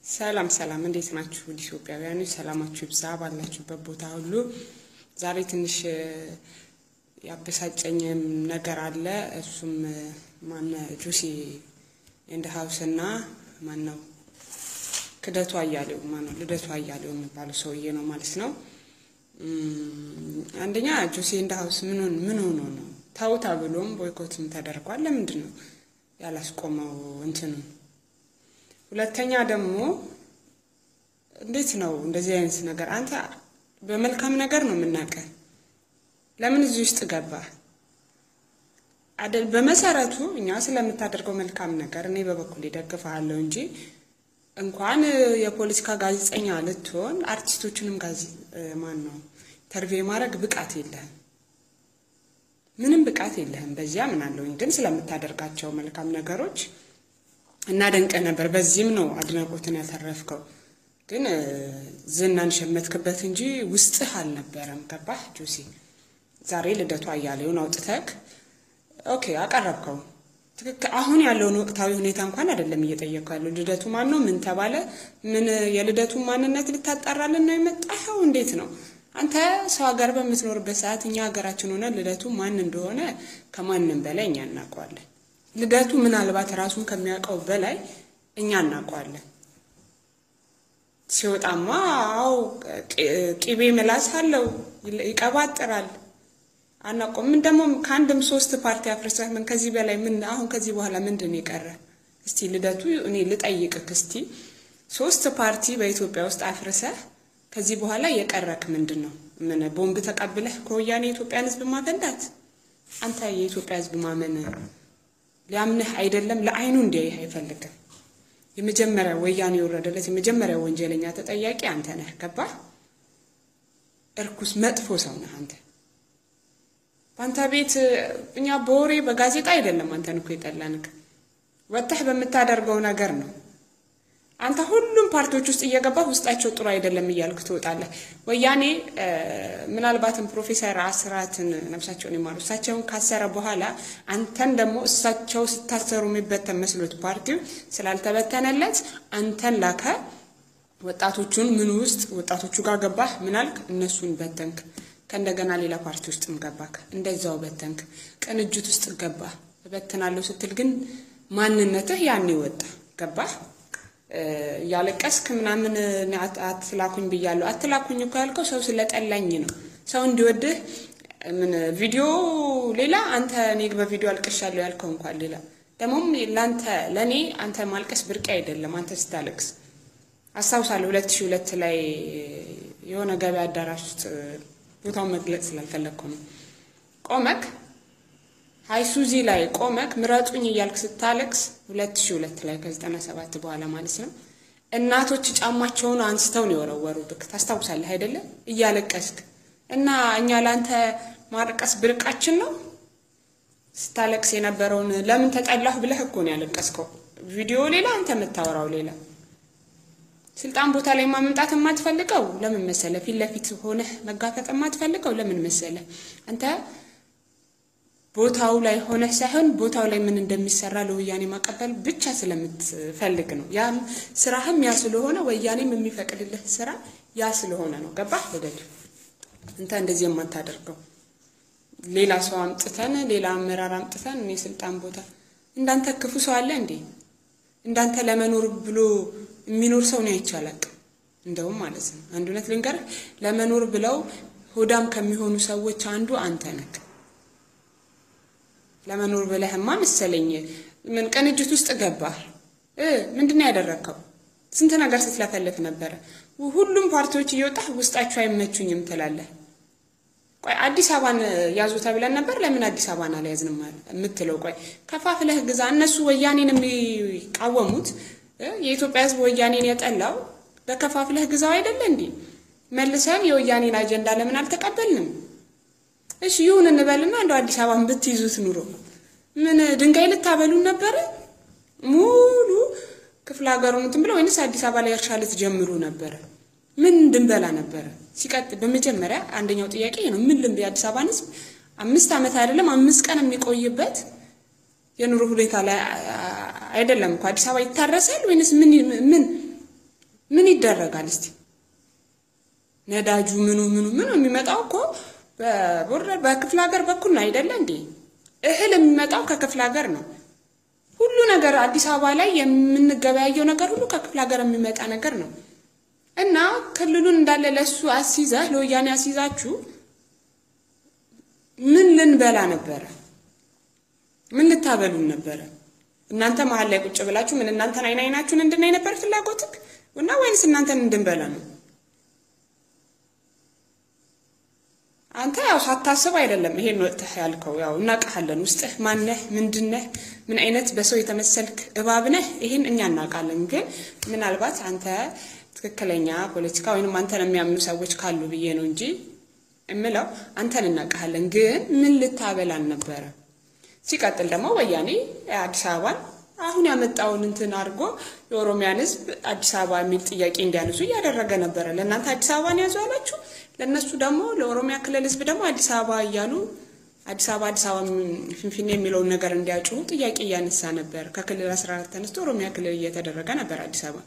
ሰላም ሰላም፣ እንዴት ናችሁ? ውድ ኢትዮጵያውያኖች ሰላማችሁ ይብዛ ባላችሁበት ቦታ ሁሉ። ዛሬ ትንሽ ያበሳጨኝም ነገር አለ። እሱም ማነ ጁሲ ኤንድ ሀውስ እና ማን ነው ክደቱ አያሌው ማነው ልደቱ አያሌው የሚባለው ሰውዬ ነው ማለት ነው። አንደኛ ጁሲ ኤንድ ሀውስ ምን ምን ሆኖ ነው ተው ተብሎም ቦይኮትም ተደርጓል። ለምንድን ነው ያላስቆመው እንትኑን? ሁለተኛ ደግሞ እንዴት ነው እንደዚህ አይነት ነገር አንተ በመልካም ነገር ነው የምናውቀህ፣ ለምን እዚህ ውስጥ ገባ? አይደል? በመሰረቱ እኛ ስለምታደርገው መልካም ነገር እኔ በበኩል ይደግፈሃለሁ እንጂ እንኳን የፖለቲካ ጋዜጠኛ ልትሆን አርቲስቶችንም ጋዜ ማን ነው ኢንተርቪው የማድረግ ብቃት የለህም፣ ምንም ብቃት የለህም። በዚያ ምን አለውኝ ግን ስለምታደርጋቸው መልካም ነገሮች እናደንቀ ነበር። በዚህም ነው አድናቆትን ያተረፍከው። ግን ዝናን ሸመትክበት እንጂ ውስጥህ አልነበረም። ገባህ ጁሲ? ዛሬ ልደቱ አያሌውን አውጥተክ ኦኬ አቀረብከው። ትክክል። አሁን ያለውን ወቅታዊ ሁኔታ እንኳን አይደለም እየጠየቅኩ ያለው። ልደቱ ማን ነው? ምን ተባለ? ምን የልደቱን ማንነት ልታጣራልን ነው የመጣኸው? እንዴት ነው አንተ ሰው ሀገር በምትኖርበት ሰዓት እኛ ሀገራችን ሆነ ልደቱ ማን እንደሆነ ከማንም በላይ እኛ እናውቀዋለን። ልደቱ ምናልባት ራሱን ከሚያውቀው በላይ እኛ እናውቀዋለን። ሲወጣማ አው ቂቤ ምላስ አለው፣ ይቀባጥራል። አናውቀውም። ምን ደግሞ ከአንድም ሶስት ፓርቲ አፍርሰህ ምን ከዚህ በላይ ምን አሁን ከዚህ በኋላ ምንድን ነው የቀረ? እስቲ ልደቱ እኔ ልጠይቅህ እስቲ ሶስት ፓርቲ በኢትዮጵያ ውስጥ አፍርሰህ ከዚህ በኋላ የቀረክ ምንድን ነው? ምን ቦምብ ተቀብለህ ከወያኔ የኢትዮጵያን ሕዝብ ማፈንዳት? አንተ የኢትዮጵያ ሕዝብ ማመን ሊያምንህ አይደለም፣ ለአይኑ እንዲያይህ አይፈልግም። የመጀመሪያ ወያኔ የወረደለት የመጀመሪያ ወንጀለኛ ተጠያቂ አንተ ነህ። ገባህ? እርኩስ መጥፎ ሰው ነህ አንተ። በአንተ ቤት እኛ በወሬ በጋዜጣ አይደለም አንተን እኮ የጠላንክ ወጥተህ በምታደርገው ነገር ነው። አንተ ሁሉም ፓርቲዎች ውስጥ እየገባህ ውስጣቸው ጥሩ አይደለም እያልክ ትወጣለህ። ወያኔ ምናልባትም ፕሮፌሰር አስራትን ነፍሳቸውን ይማሩ እሳቸውን ካሰረ በኋላ አንተን ደግሞ እሳቸው ስታሰሩ የሚበተን መስሎት ፓርቲው ስላልተበተነለት አንተን ላከ። ወጣቶቹን ምን ውስጥ ወጣቶቹ ጋር ገባህ። ምናልክ እነሱን በተንክ። ከእንደገና ሌላ ፓርቲ ውስጥም ገባክ፣ እንደዛው በተንክ። ቅንጅት ውስጥ ገባህ። እበትናለሁ ስትል ግን ማንነትህ ያኔ ወጣ። ገባህ እያለቀስክ ምናምን አትላኩኝ ብያለሁ። አትላኩኝ እኮ ያልከው ሰው ስለጠላኝ ነው። ሰው እንዲወድህ ምን ቪዲዮ ሌላ፣ አንተ እኔ በቪዲዮ አልቅሻለሁ ያልከው እንኳን ሌላ። ደግሞም ለአንተ ለእኔ አንተ ማልቀስ ብርቅ አይደለም። አንተ ስታለቅስ አስታውሳለሁ። ሁለት ሺህ ሁለት ላይ የሆነ ገበያ አዳራሽ ውስጥ ቦታውን መግለጽ ስላልፈለግኩ ነው ቆመክ ሃይሱዚ ላይ ቆመክ ምረጡኝ እያልክ ስታለቅስ ሁለት ሺህ ሁለት ላይ ከዘጠና ሰባት በኋላ ማለት ነው። እናቶች ጫማቸውን አንስተው ነው የወረወሩብክ። ታስታውሳለህ አይደለም? እያለቀስክ እና እኛ ለአንተ ማርቀስ ብርቃችን ነው። ስታለቅስ የነበረውን ለምን ተጠላሁ ብለህ እኮ ነው ያለቀስከው። ቪዲዮ ሌላ፣ አንተ የምታወራው ሌላ። ስልጣን ቦታ ላይ ማመምጣት የማትፈልገው ለምን መሰለ? ፊት ለፊት ሆነህ መጋፈጥ የማትፈልገው ለምን መሰለ? አንተ ቦታው ላይ ሆነህ ሳይሆን ቦታው ላይ ምን እንደሚሰራ ለወያኔ ማቀበል ብቻ ስለምትፈልግ ነው። ያም ስራህም ያ ስለሆነ ወያኔም የሚፈቅድልህ ስራ ያ ስለሆነ ነው። ገባህ ልደቱ? አንተ እንደዚህ የማታደርገው ሌላ ሰው አምጥተን ሌላ አመራር አምጥተን እኔ ስልጣን ቦታ እንዳንተ ክፉ ሰው አለ እንዴ? እንዳንተ ለመኖር ብሎ የሚኖር ሰው ነው አይቻላል። እንደውም ማለት ነው አንድ እውነት ልንገርህ፣ ለመኖር ብለው ሆዳም ከሚሆኑ ሰዎች አንዱ አንተ ነህ። ለመኖር ብለህማ መሰለኝ ምን ቅንጅት ውስጥ ገባህ? ምንድን ነው ያደረግከው? ስንት ነገር ስትለፈልፍ ነበረ። ሁሉም ፓርቲዎች እየወጣህ ውስጣቸው አይመቹኝም ትላለህ። ቆይ አዲስ አበባን ያዙ ተብለን ነበር። ለምን አዲስ አበባን አልያዝንም የምትለው? ቆይ ከፋፍለህ ግዛ። እነሱ ወያኔን የሚቃወሙት የኢትዮጵያ ሕዝብ ወያኔን የጠላው በከፋፍለህ ግዛው አይደለ እንዴ? መልሰን የወያኔን አጀንዳ ለምን አልተቀበልንም? እሺ ይሁን እንበልና እንደው አዲስ አበባን ብትይዙት ኑሮ ምን ድንጋይ ልታበሉን ነበረ? ሙሉ ክፍለ ሀገሩን እንትን ብለው ወይንስ አዲስ አበባ ላይ እርሻ ልትጀምሩ ነበረ? ምን እንድንበላ ነበረ? ሲቀጥል በመጀመሪያ አንደኛው ጥያቄ ነው። ምን ልንብ የአዲስ አበባን ህዝብ አምስት ዓመት አይደለም አምስት ቀን የሚቆይበት የኑሮ ሁኔታ ላይ አይደለም እኮ አዲስ አበባ ይታረሳል ወይንስ ምን ምን ምን ይደረጋል እስቲ? ነዳጁ ምኑ ምኑ ምኑ የሚመጣው እኮ በቦርደር በክፍለ ሀገር በኩል ነው አይደለ እንዴ? እህል የሚመጣው ከክፍለ ሀገር ነው። ሁሉ ነገር አዲስ አበባ ላይ የምንገበያየው ነገር ሁሉ ከክፍለ ሀገር የሚመጣ ነገር ነው። እና ክልሉን እንዳለ ለሱ አስይዘህ ለወያኔ አስይዛችሁ ምን ልንበላ ነበረ? ምን ልታበሉን ነበረ? እናንተ መሀል ላይ ቁጭ ብላችሁ ምን እናንተን አይን አይናችሁን እንድናይ ነበር ፍላጎትክ እና ወይንስ እናንተን እንድንበላ ነው? አንተ ያው ሳታስብ አይደለም ይሄን ወጥተህ ያልከው። ያው እናውቃለን፣ ውስጥህ ማነህ፣ ምንድነህ፣ ምን አይነት በሰው የተመሰልክ እባብ ነህ፣ ይሄን እኛ እናውቃለን። ግን ምናልባት አንተ ትክክለኛ ፖለቲካ ወይንም አንተን የሚያምኑ ሰዎች ካሉ ብዬ ነው እንጂ እምለው አንተን እናውቃለን። ግን ምን ልታበላን ነበረ? ሲቀጥል ደግሞ ወያኔ አዲስ አበባን አሁን ያመጣውን እንትን አድርጎ የኦሮሚያን ሕዝብ አዲስ አበባ የሚል ጥያቄ እንዲያነሱ እያደረገ ነበረ። ለእናንተ አዲስ አበባን ያዙ አላችሁ፣ ለእነሱ ደግሞ ለኦሮሚያ ክልል ሕዝብ ደግሞ አዲስ አበባ እያሉ አዲስ አበባ አዲስ አበባ ፊንፊኔ የሚለውን ነገር እንዲያጭሁ ጥያቄ እያነሳ ነበር። ከክልል አስራ አራት ተነስቶ ኦሮሚያ ክልል እየተደረገ ነበር አዲስ አበባ።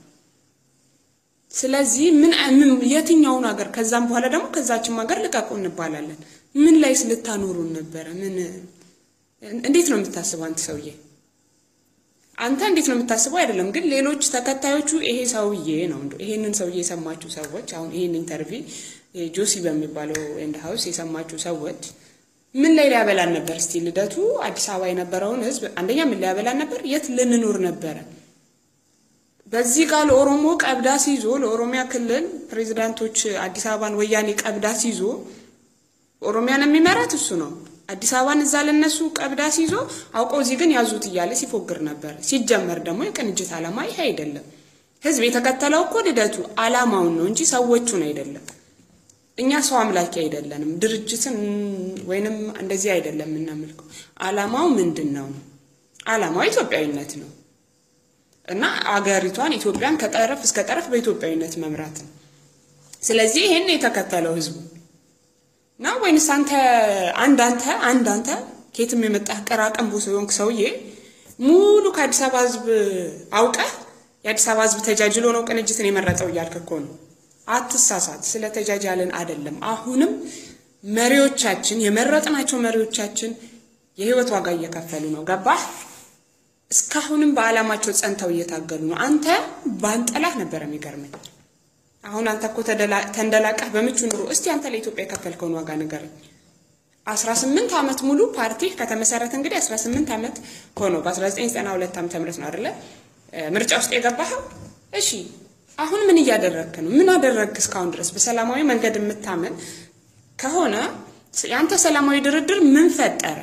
ስለዚህ ምን ምን የትኛውን ሀገር ከዛም በኋላ ደግሞ ከዛችም ሀገር ልቀቁ እንባላለን። ምን ላይስ ልታኖሩን ነበረ? ምን እንዴት ነው የምታስበው አንተ ሰውዬ? አንተ እንዴት ነው የምታስበው አይደለም። ግን ሌሎች ተከታዮቹ ይሄ ሰውዬ ነው እንደው ይሄንን ሰውዬ የሰማችሁ ሰዎች አሁን ይሄን ኢንተርቪ ጆሲ በሚባለው ኤንድ ሀውስ የሰማችሁ ሰዎች ምን ላይ ሊያበላን ነበር? እስቲ ልደቱ አዲስ አበባ የነበረውን ህዝብ አንደኛ ምን ሊያበላን ነበር? የት ልንኖር ነበረ? በዚህ ጋር ለኦሮሞ ቀብዳ ሲይዞ ለኦሮሚያ ክልል ፕሬዚዳንቶች አዲስ አበባን ወያኔ ቀብዳ ሲይዞ ኦሮሚያን የሚመራት እሱ ነው። አዲስ አበባን እዛ ለነሱ ቀብዳ ሲይዞ አውቀው እዚህ ግን ያዙት እያለ ሲፎግር ነበር። ሲጀመር ደግሞ የቅንጅት ዓላማ ይሄ አይደለም። ህዝብ የተከተለው እኮ ልደቱ ዓላማውን ነው እንጂ ሰዎቹን አይደለም። እኛ ሰው አምላኪ አይደለንም። ድርጅትን ወይንም እንደዚህ አይደለም የምናመልከው። ዓላማው ምንድን ነው? ዓላማው ኢትዮጵያዊነት ነው እና አገሪቷን ኢትዮጵያን ከጠረፍ እስከ ጠረፍ በኢትዮጵያዊነት መምራት ነው። ስለዚህ ይሄን የተከተለው ህዝቡ ነው ወይንስ አንተ አንድ አንተ አንድ አንተ ከየትም የመጣህ ቀራቀንቦ የሆንክ ሰውዬ ሙሉ ከአዲስ አበባ ህዝብ አውቀህ የአዲስ አበባ ህዝብ ተጃጅሎ ነው ቅንጅትን የመረጠው እያልክ እኮ ነው። አትሳሳት። ስለ ተጃጃልን አይደለም። አሁንም መሪዎቻችን የመረጥናቸው መሪዎቻችን የህይወት ዋጋ እየከፈሉ ነው። ገባህ? እስካሁንም በዓላማቸው ጸንተው እየታገሉ ነው። አንተ ባንጠላህ ነበር የሚገርመኝ። አሁን አንተ እኮ ተንደላቀህ በምቹ ኑሮ። እስቲ አንተ ለኢትዮጵያ የከፈልከውን ዋጋ ንገረኝ። አስራ ስምንት ዓመት ሙሉ ፓርቲ ከተመሰረተ እንግዲህ አስራ ስምንት ዓመት ሆኖ በ1992 ዓመተ ምህረት ነው አይደለ ምርጫ ውስጥ የገባኸው? እሺ አሁን ምን እያደረግክ ነው? ምን አደረግክ እስካሁን ድረስ? በሰላማዊ መንገድ የምታምን ከሆነ የአንተ ሰላማዊ ድርድር ምን ፈጠረ?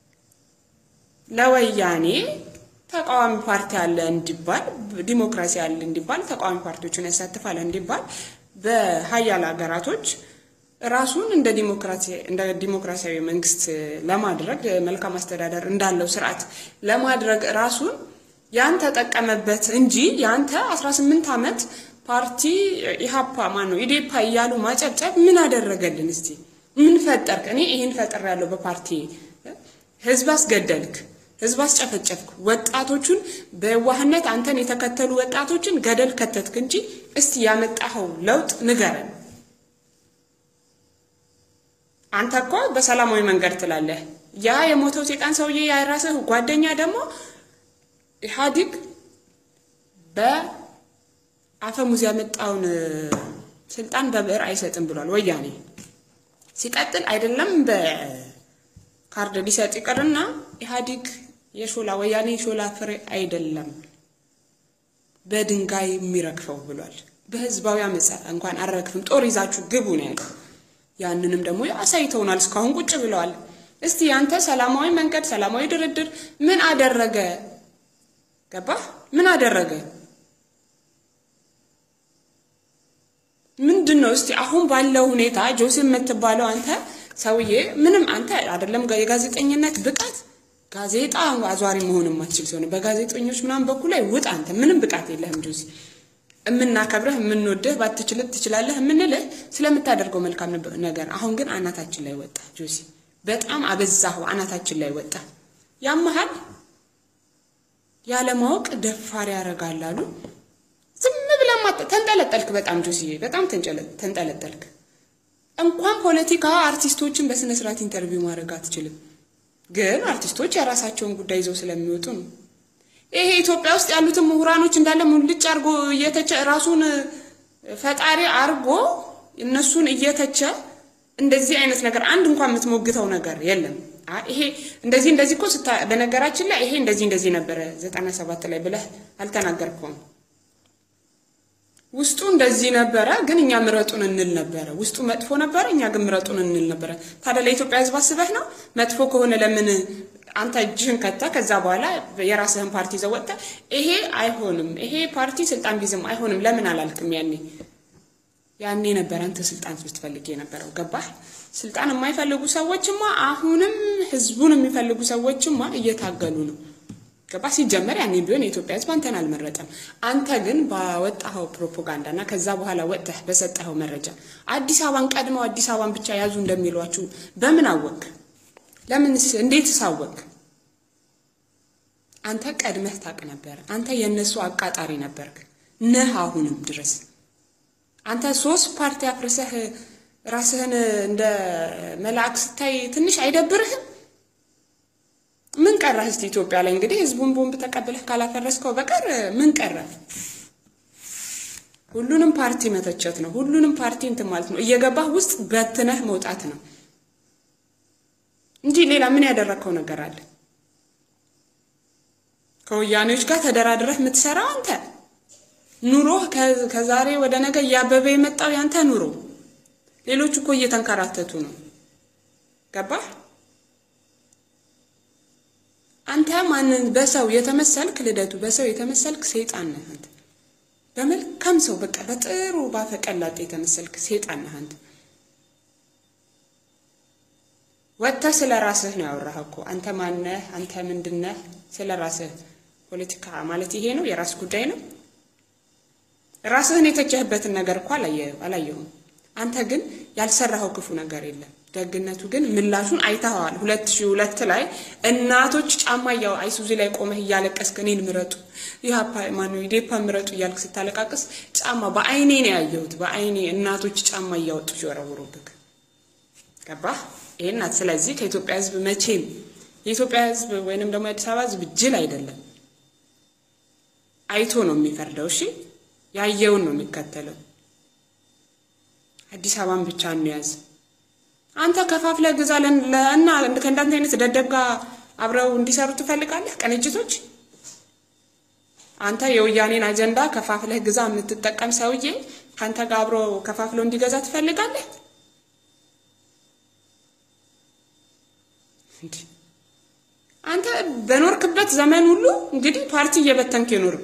ለወያኔ ተቃዋሚ ፓርቲ አለ እንዲባል፣ ዲሞክራሲ አለ እንዲባል፣ ተቃዋሚ ፓርቲዎችን ያሳትፋል እንዲባል በሀያል ሀገራቶች ራሱን እንደ ዲሞክራሲ እንደ ዲሞክራሲያዊ መንግስት ለማድረግ መልካም አስተዳደር እንዳለው ስርዓት ለማድረግ ራሱን ያን ተጠቀመበት እንጂ ያንተ 18 ዓመት ፓርቲ ኢሃፓ ማን ነው ኢዴፓ እያሉ ማጨብጨብ ምን አደረገልን? እስቲ ምን ፈጠርክ? እኔ ይሄን ፈጥር ያለው በፓርቲ ህዝብ አስገደልክ፣ ህዝብ አስጨፈጨፍክ፣ ወጣቶቹን በዋህነት አንተን የተከተሉ ወጣቶችን ገደል ከተትክ እንጂ እስቲ ያመጣኸው ለውጥ ንገረን። አንተ እኮ በሰላማዊ መንገድ ትላለህ። ያ የሞተው ሴጣን ሰውዬ የራስህ ጓደኛ ደግሞ ኢህአዲግ በአፈሙዝ ያመጣውን ስልጣን በብዕር አይሰጥም ብሏል ወያኔ። ሲቀጥል አይደለም በካርድ ሊሰጥ ይቅርና ኢህአዲግ የሾላ ወያኔ የሾላ ፍሬ አይደለም በድንጋይ የሚረግፈው ብሏል። በህዝባዊ አመፃ እንኳን አልረግፍም ጦር ይዛችሁ ግቡ ነው ያለው። ያንንም ደግሞ አሳይተውናል። እስካሁን ቁጭ ብለዋል። እስቲ ያንተ ሰላማዊ መንገድ ሰላማዊ ድርድር ምን አደረገ? ገባህ? ምን አደረገ? ምንድን ነው እስቲ አሁን ባለው ሁኔታ ጆሴ የምትባለው አንተ ሰውዬ ምንም አንተ አይደለም የጋዜጠኝነት ብቃት ጋዜጣ አዟሪ መሆን የማትችል ሲሆን በጋዜጠኞች ምናምን በኩል ላይ ውጥ። አንተ ምንም ብቃት የለህም ጆሴ። የምናከብረህ የምንወድህ ባትችልህ ትችላለህ የምንልህ ስለምታደርገው መልካም ነገር። አሁን ግን አናታችን ላይ ወጣ ጆሴ። በጣም አበዛኸው። አናታችን ላይ ወጣ። ያመሃል ያለማወቅ ደፋር ያደርጋል አሉ። ዝም ብለህ ተንጠለጠልክ። በጣም ጆሲዬ በጣም ተንጠለጠልክ። እንኳን ፖለቲካ አርቲስቶችን በስነ ስርዓት ኢንተርቪው ማድረግ አትችልም። ግን አርቲስቶች የራሳቸውን ጉዳይ ይዘው ስለሚወጡ ነው። ይሄ ኢትዮጵያ ውስጥ ያሉትን ምሁራኖች እንዳለ ሙልጭ አድርጎ እየተቸ ራሱን ፈጣሪ አርጎ እነሱን እየተቸ እንደዚህ አይነት ነገር አንድ እንኳን የምትሞግተው ነገር የለም። ይሄ እንደዚህ እንደዚህ እኮ ስታ በነገራችን ላይ ይሄ እንደዚህ እንደዚህ ነበረ ዘጠና ሰባት ላይ ብለህ አልተናገርከውም። ውስጡ እንደዚህ ነበረ፣ ግን እኛ ምረጡን እንል ነበረ። ውስጡ መጥፎ ነበረ፣ እኛ ግን ምረጡን እንል ነበረ። ታዲያ ለኢትዮጵያ ሕዝብ አስበህ ነው? መጥፎ ከሆነ ለምን አንተ እጅህን ከተ ከዛ በኋላ የራስህን ፓርቲ ይዘህ ወጥተህ ይሄ አይሆንም፣ ይሄ ፓርቲ ስልጣን ቢዝም አይሆንም ለምን አላልክም? ያኔ ያኔ ነበር አንተ ስልጣን ስትፈልግ የነበረው ገባህ? ስልጣን የማይፈልጉ ሰዎችማ አሁንም ህዝቡን የሚፈልጉ ሰዎችማ እየታገሉ ነው። ገባ ሲጀመር ያኔ ቢሆን የኢትዮጵያ ህዝብ አንተን አልመረጠም። አንተ ግን ባወጣኸው ፕሮፓጋንዳ እና ከዛ በኋላ ወጥተህ በሰጠኸው መረጃ አዲስ አበባን ቀድመው አዲስ አበባን ብቻ ያዙ እንደሚሏችሁ በምን አወቅ? ለምንስ እንዴትስ አወቅ? አንተ ቀድመህ ታውቅ ነበር። አንተ የእነሱ አቃጣሪ ነበርክ ነህ አሁንም ድረስ አንተ ሶስት ፓርቲ አፍርሰህ ራስህን እንደ መልአክ ስታይ ትንሽ አይደብርህም? ምን ቀረህ? እስቲ ኢትዮጵያ ላይ እንግዲህ ህዝቡን ቦምብ ተቀብለህ ካላፈረስከው በቀር ምን ቀረህ? ሁሉንም ፓርቲ መተቸት ነው። ሁሉንም ፓርቲ እንትን ማለት ነው። እየገባህ ውስጥ በትነህ መውጣት ነው እንጂ ሌላ ምን ያደረግከው ነገር አለ? ከወያኔዎች ጋር ተደራድረህ የምትሰራው አንተ ኑሮህ ከዛሬ ወደ ነገ እያበበ የመጣው ያንተ ኑሮ። ሌሎቹ እኮ እየተንከራተቱ ነው። ገባህ? አንተ ማንን በሰው የተመሰልክ ልደቱ፣ በሰው የተመሰልክ ሰይጣን ነህ አንተ። በመልካም ሰው በቃ በጥሩ ባፈቀላጤ የተመሰልክ ሰይጣን ነህ አንተ። ወጥተህ ስለ ራስህ ነው ያወራህ እኮ አንተ ማነህ? አንተ ምንድነህ? ስለ ራስህ ፖለቲካ ማለት ይሄ ነው፣ የራስ ጉዳይ ነው። ራስህን የተቸህበትን ነገር እኮ አላየሁም። አንተ ግን ያልሰራኸው ክፉ ነገር የለም። ደግነቱ ግን ምላሹን አይተኸዋል። ሁለት ሺህ ሁለት ላይ እናቶች ጫማ እያው አይሱዚ ላይ ቆመህ እያለቀስክ እኔን ምረጡ ኢህአፓ ማነው ኢዴፓ ምረጡ እያልክ ስታለቃቅስ ጫማ በአይኔ ነው ያየሁት። በአይኔ እናቶች ጫማ እያወጡ ሲወረውሩብክ ገባህ? ይሄን ናት። ስለዚህ ከኢትዮጵያ ሕዝብ መቼም የኢትዮጵያ ሕዝብ ወይንም ደግሞ የአዲስ አበባ ሕዝብ ጅል አይደለም። አይቶ ነው የሚፈርደው። እሺ ያየውን ነው የሚከተለው። አዲስ አበባን ብቻ እንያዝ። አንተ ከፋፍለህ ግዛ እና ከእንዳንተ አይነት ደደብ ጋር አብረው እንዲሰሩ ትፈልጋለህ? ቅንጅቶች አንተ የወያኔን አጀንዳ ከፋፍለህ ግዛ የምትጠቀም ሰውዬ ከአንተ ጋር አብሮ ከፋፍለው እንዲገዛ ትፈልጋለህ? አንተ በኖርክበት ዘመን ሁሉ እንግዲህ ፓርቲ እየበተንክ የኖርክ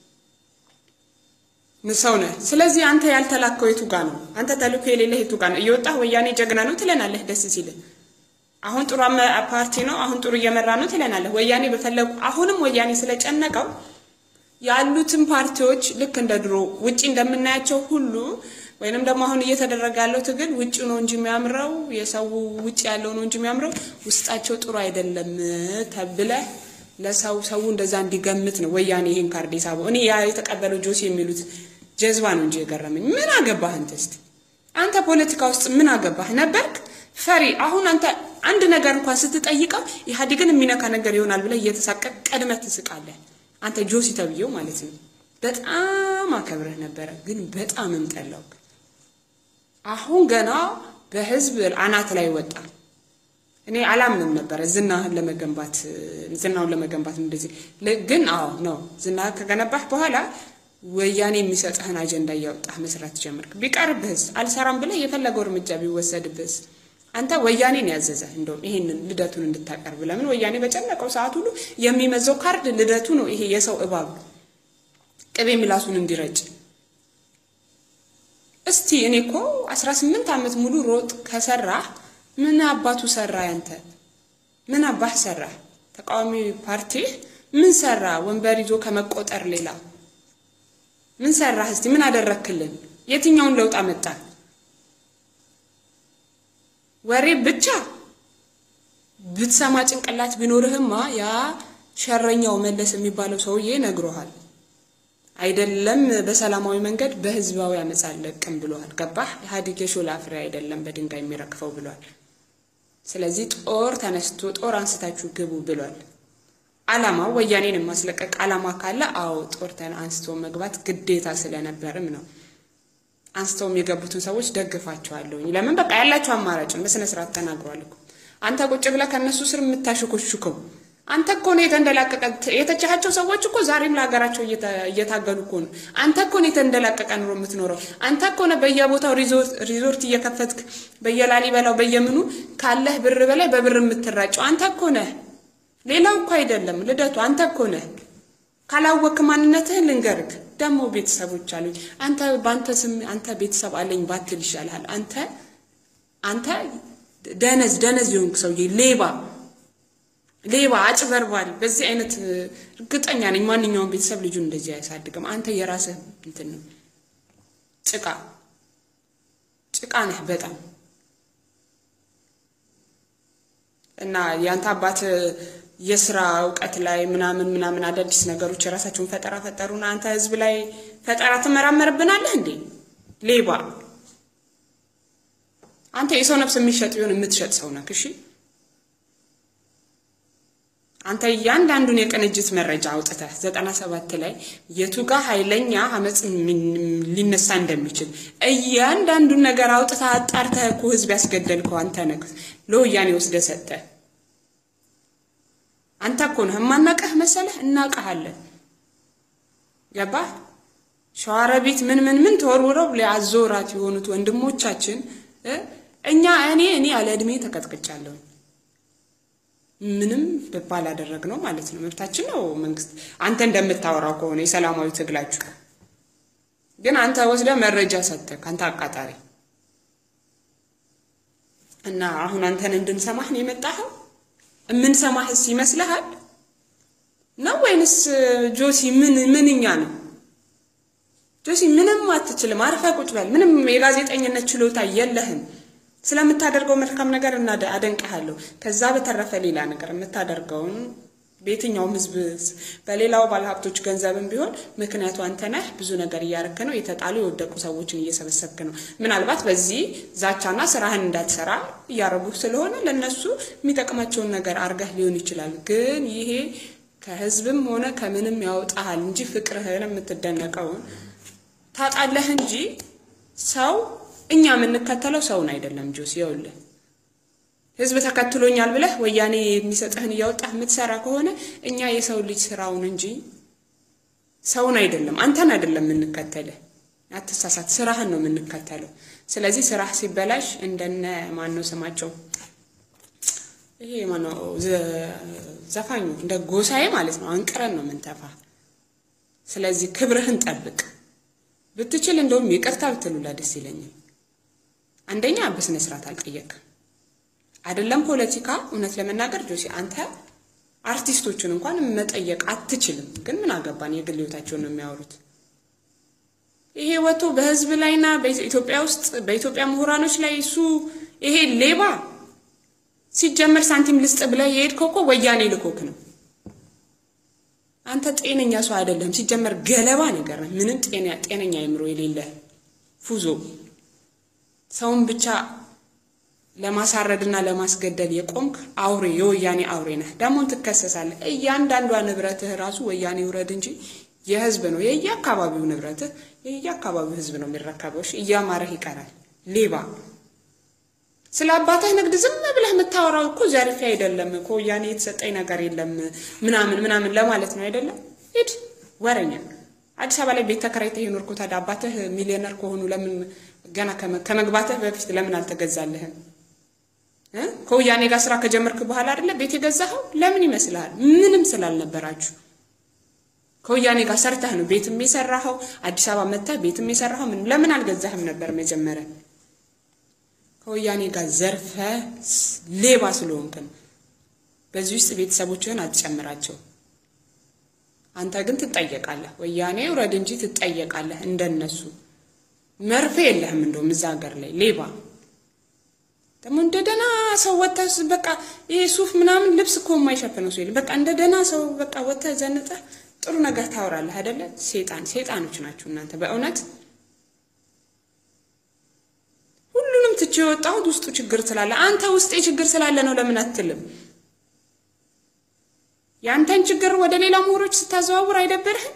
ሰው ነህ። ስለዚህ አንተ ያልተላከው የቱ ጋ ነው? አንተ ተልእኮ የሌለህ የቱ ጋ ነው? እየወጣህ ወያኔ ጀግና ነው ትለናለህ፣ ደስ ሲልህ። አሁን ጥሩ ፓርቲ ነው፣ አሁን ጥሩ እየመራ ነው ትለናለህ። ወያኔ በፈለጉ አሁንም ወያኔ ስለጨነቀው ያሉትን ፓርቲዎች ልክ እንደ ድሮ ውጪ እንደምናያቸው ሁሉ ወይንም ደግሞ አሁን እየተደረገ ያለው ትግል ውጭ ነው እንጂ የሚያምረው የሰው ውጭ ያለው ነው እንጂ የሚያምረው ውስጣቸው ጥሩ አይደለም ተብለህ ለሰው ሰው እንደዛ እንዲገምት ነው ወያኔ ይሄን ካርድ የሳበው። እኔ ያ የተቀበለው ጆሲ የሚሉት ጀዝባ ነው እንጂ የገረመኝ። ምን አገባህ አንተ? እስቲ አንተ ፖለቲካ ውስጥ ምን አገባህ ነበርክ? ፈሪ። አሁን አንተ አንድ ነገር እንኳን ስትጠይቀው ኢህአዴግን የሚነካ ነገር ይሆናል ብለህ እየተሳቀቅ ቀድመህ ትስቃለህ። አንተ ጆሲ ተብዬው ማለት ነው። በጣም አከብረህ ነበረ፣ ግን በጣም እምጠላው። አሁን ገና በህዝብ አናት ላይ ወጣ። እኔ አላምንም ነበረ ዝናህን ለመገንባት ዝናውን ለመገንባት እንደዚህ ግን፣ አዎ ነው ዝና ከገነባህ በኋላ ወያኔ የሚሰጥህን አጀንዳ እያወጣህ መስራት ጀመርክ። ቢቀርብህስ አልሰራም ብለህ የፈለገው እርምጃ ቢወሰድብህስ አንተ ወያኔን ያዘዘህ እንደውም ይሄንን ልደቱን እንድታቀርብ። ለምን ወያኔ በጨነቀው ሰዓት ሁሉ የሚመዘው ካርድ ልደቱ ነው። ይሄ የሰው እባብ ቅቤ ምላሱን እንዲረጭ እስቲ እኔ እኮ አስራ ስምንት ዓመት ሙሉ ሮጥ ከሰራህ ምን አባቱ ሰራ? ያንተ ምን አባህ ሰራ? ተቃዋሚ ፓርቲህ ምን ሰራ? ወንበር ይዞ ከመቆጠር ሌላ ምን ሰራህ? እስቲ ምን አደረክልን? የትኛውን ለውጥ አመጣ? ወሬ ብቻ ብትሰማ ጭንቅላት ቢኖርህማ ያ ሸረኛው መለስ የሚባለው ሰውዬ ነግሮሃል። አይደለም በሰላማዊ መንገድ በህዝባዊ አመፅ አልለቅም ብለዋል። ገባህ? ኢህአዴግ የሾላ ፍሬ አይደለም በድንጋይ የሚረግፈው ብሏል። ስለዚህ ጦር ተነስቶ ጦር አንስታችሁ ግቡ ብሏል። አላማው ወያኔን የማስለቀቅ አላማ ካለ አዎ ጦር አንስቶ መግባት ግዴታ ስለነበርም ነው። አንስተውም የገቡትን ሰዎች ደግፋቸዋለሁኝ። ለምን በቃ ያላቸው አማራጭን በስነ ስርዓት ተናግሯል እኮ። አንተ ቁጭ ብለህ ከእነሱ ስር የምታሽኮሽከው አንተ እኮ ነው የተንደላቀቀ። የተቻቸው ሰዎች እኮ ዛሬም ለሀገራቸው እየታገሉ እኮ ነው። አንተ እኮ ነው የተንደላቀቀ ኑሮ የምትኖረው። አንተ እኮ ነው በየቦታው ሪዞርት እየከፈትክ በየላሊበላው በየምኑ ካለህ ብር በላይ በብር የምትራጨው አንተ እኮ ነህ። ሌላው እኮ አይደለም ልደቱ፣ አንተ እኮ ነህ። ካላወክ ማንነትህን ልንገርክ። ደግሞ ቤተሰቦች አሉኝ። አንተ በአንተ ስም አንተ ቤተሰብ አለኝ ባትል ይሻልሃል። አንተ አንተ ደነዝ ደነዝ የሆንክ ሰውዬ ሌባ ሌባ አጭበርባሪ። በዚህ አይነት እርግጠኛ ነኝ ማንኛውም ቤተሰብ ልጁን እንደዚህ አያሳድግም። አንተ የራስህ እንትን ነው ጭቃ ጭቃ ነህ በጣም እና ያንተ አባት የስራ እውቀት ላይ ምናምን ምናምን አዳዲስ ነገሮች የራሳቸውን ፈጠራ ፈጠሩና አንተ ህዝብ ላይ ፈጠራ ትመራመርብናለህ እንዴ? ሌባ አንተ የሰው ነፍስ የሚሸጥ ቢሆን የምትሸጥ ሰው ነህ። እሺ አንተ እያንዳንዱን የቅንጅት መረጃ አውጥተህ ዘጠና ሰባት ላይ የቱ ጋር ኃይለኛ አመፅ ሊነሳ እንደሚችል እያንዳንዱን ነገር አውጥተህ አጣርተህ እኮ ህዝብ ያስገደልከው አንተ ነህ። ለወያኔ ወስደህ ሰጠህ። አንተ እኮ ነህ። የማናውቅህ መሰለህ? እናውቅሃለን። ገባህ? ሸዋሮቢት ምን ምን ምን ተወርውረው ሊያዞራት የሆኑት ወንድሞቻችን እኛ እኔ እኔ ያለ እድሜ ተቀጥቅጫለሁ። ምንም ባላደረግ ነው ማለት ነው። መብታችን ነው። መንግስት አንተ እንደምታወራው ከሆነ የሰላማዊ ትግላችሁ ግን አንተ ወስደህ መረጃ ሰጠህ። አንተ አቃጣሪ እና አሁን አንተን እንድንሰማህ ነው የመጣኸው። የምንሰማህስ ይመስልሃል ነው ወይንስ ጆሲ ምን ምንኛ ነው? ጆሲ ምንም አትችልም። አርፈህ ቁጭ በል። ምንም የጋዜጠኝነት ችሎታ የለህም። ስለምታደርገው መልካም ነገር እና አደንቅሃለሁ። ከዛ በተረፈ ሌላ ነገር የምታደርገውን በየትኛውም ህዝብ በሌላው ባለሀብቶች ገንዘብም ቢሆን ምክንያቱ አንተ ነህ። ብዙ ነገር እያረክ ነው። የተጣሉ የወደቁ ሰዎችን እየሰበሰብክ ነው። ምናልባት በዚህ ዛቻና ስራህን እንዳትሰራ እያረጉ ስለሆነ ለነሱ የሚጠቅማቸውን ነገር አርገህ ሊሆን ይችላል። ግን ይሄ ከህዝብም ሆነ ከምንም ያወጣሃል እንጂ ፍቅርህን የምትደነቀውን ታጣለህ እንጂ ሰው እኛ የምንከተለው ሰውን አይደለም። ጆስ ይኸውልህ ህዝብ ተከትሎኛል ብለህ ወያኔ የሚሰጥህን እያወጣህ የምትሰራ ከሆነ እኛ የሰው ልጅ ስራውን እንጂ ሰውን አይደለም፣ አንተን አይደለም የምንከተልህ። አትሳሳት፣ ስራህን ነው የምንከተለው። ስለዚህ ስራህ ሲበላሽ እንደነ ማን ነው ስማቸው ይሄ ማነው ዘፋኙ እንደ ጎሳዬ ማለት ነው አንቅረን ነው የምንተፋ። ስለዚህ ክብርህን ጠብቅ። ብትችል እንደውም ይቅርታ ብትሉላ ደስ ይለኛል። አንደኛ በስነ ስርዓት አልጠየቅም አይደለም ፖለቲካ። እውነት ለመናገር ጆሲ አንተ አርቲስቶቹን እንኳን መጠየቅ አትችልም። ግን ምን አገባን? የግል ህይወታቸውን ነው የሚያወሩት። ይሄ ወጥቶ በህዝብ ላይና በኢትዮጵያ ውስጥ በኢትዮጵያ ምሁራኖች ላይ እሱ ይሄ ሌባ ሲጀመር ሳንቲም ልስጥ ብለህ የሄድከው እኮ ወያኔ ልኮክ ነው። አንተ ጤነኛ ሰው አይደለም። ሲጀመር ገለባ ነገር ነው። ምንም ጤነኛ አይምሮ የሌለ ፉዞ ሰውን ብቻ ለማሳረድና ለማስገደል የቆምክ አውሬ የወያኔ አውሬ ነህ። ደግሞ ትከሰሳለህ። እያንዳንዷ ንብረትህ ራሱ ወያኔ ውረድ እንጂ የህዝብ ነው። የየአካባቢው ንብረትህ የየአካባቢው ህዝብ ነው የሚረከበው። እያማረህ ይቀራል። ሌባ ስለ አባትህ ንግድ ዝም ብለህ የምታወራው እኮ ዘርፌ አይደለም እኮ ወያኔ የተሰጠኝ ነገር የለም ምናምን ምናምን ለማለት ነው አይደለም። ሂድ ወረኛ። አዲስ አበባ ላይ ቤት ተከራይተህ የኖርኩት ታዲያ አባትህ ሚሊዮነር ከሆኑ ለምን ገና ከመግባትህ በፊት ለምን አልተገዛልህም? ከወያኔ ጋር ስራ ከጀመርክ በኋላ አይደለ ቤት የገዛኸው? ለምን ይመስልሃል? ምንም ስላልነበራችሁ ከወያኔ ጋር ሰርተህ ነው ቤትም የሰራኸው። አዲስ አበባ መጥተህ ቤትም የሰራኸው ምን ለምን አልገዛህም ነበር መጀመሪያ? ከወያኔ ጋር ዘርፈ ሌባ ስለሆንክ ነው። በዚህ ውስጥ ቤተሰቦችህን አትጨምራቸው። አንተ ግን ትጠየቃለህ። ወያኔ ውረድ እንጂ ትጠየቃለህ። እንደነሱ መርፌ የለህም። እንደውም እዛ ሀገር ላይ ሌባ ደግሞ እንደ ደህና ሰው ወጥተህ በቃ ይሄ ሱፍ ምናምን ልብስ እኮ የማይሸፍነው ሰው የለም። በቃ እንደ ደህና ሰው በቃ ወጥተህ ዘንጠህ ጥሩ ነገር ታወራለህ አይደለ? ሴጣን ሴጣኖች ናችሁ እናንተ በእውነት ሁሉንም ትቼ የወጣሁት ውስጡ ችግር ስላለ አንተ ውስጤ ችግር ስላለ ነው ለምን አትልም? የአንተን ችግር ወደ ሌላ ምሁሮች ስታዘዋውር አይደብርህም?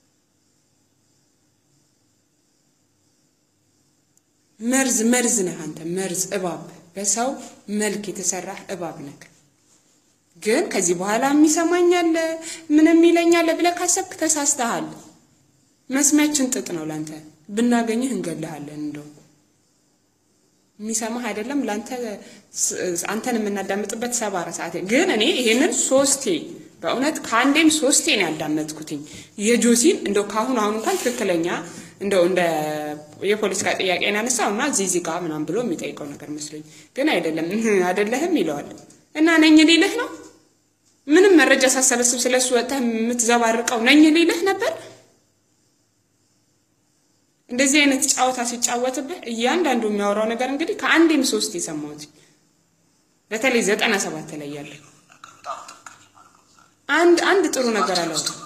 መርዝ መርዝ ነህ አንተ መርዝ እባብ፣ በሰው መልክ የተሰራህ እባብ ነህ። ግን ከዚህ በኋላ የሚሰማኝ አለ ምንም ይለኛል ብለህ ካሰብክ ተሳስተሃል። መስሚያችን ጥጥ ነው ላንተ። ብናገኝህ እንገልሃለን። እንደው የሚሰማህ አይደለም ላንተ አንተን የምናዳምጥበት ሰባራ ሰዓት ግን እኔ ይሄንን ሶስቴ በእውነት ከአንዴም ሶስቴ ነው ያዳመጥኩትኝ የጆሲን እንደው ከአሁን አሁን እንኳን ትክክለኛ እንደው እንደ የፖለቲካ ጥያቄ ያነሳው እና እዚህ እዚህ ጋር ምናምን ብሎ የሚጠይቀው ነገር መስሎኝ፣ ግን አይደለም አይደለህም ይለዋል እና ነኝ ሊልህ ነው። ምንም መረጃ ሳሰበስብ ስለሱ ወጥተህ የምትዘባርቀው ነኝ ሊልህ ነበር። እንደዚህ አይነት ጫወታ ሲጫወትብህ እያንዳንዱ የሚያወራው ነገር እንግዲህ ከአንዴም ሶስት የሰማሁት በተለይ ዘጠና ሰባት ላይ ያለ አንድ አንድ ጥሩ ነገር አላወራም።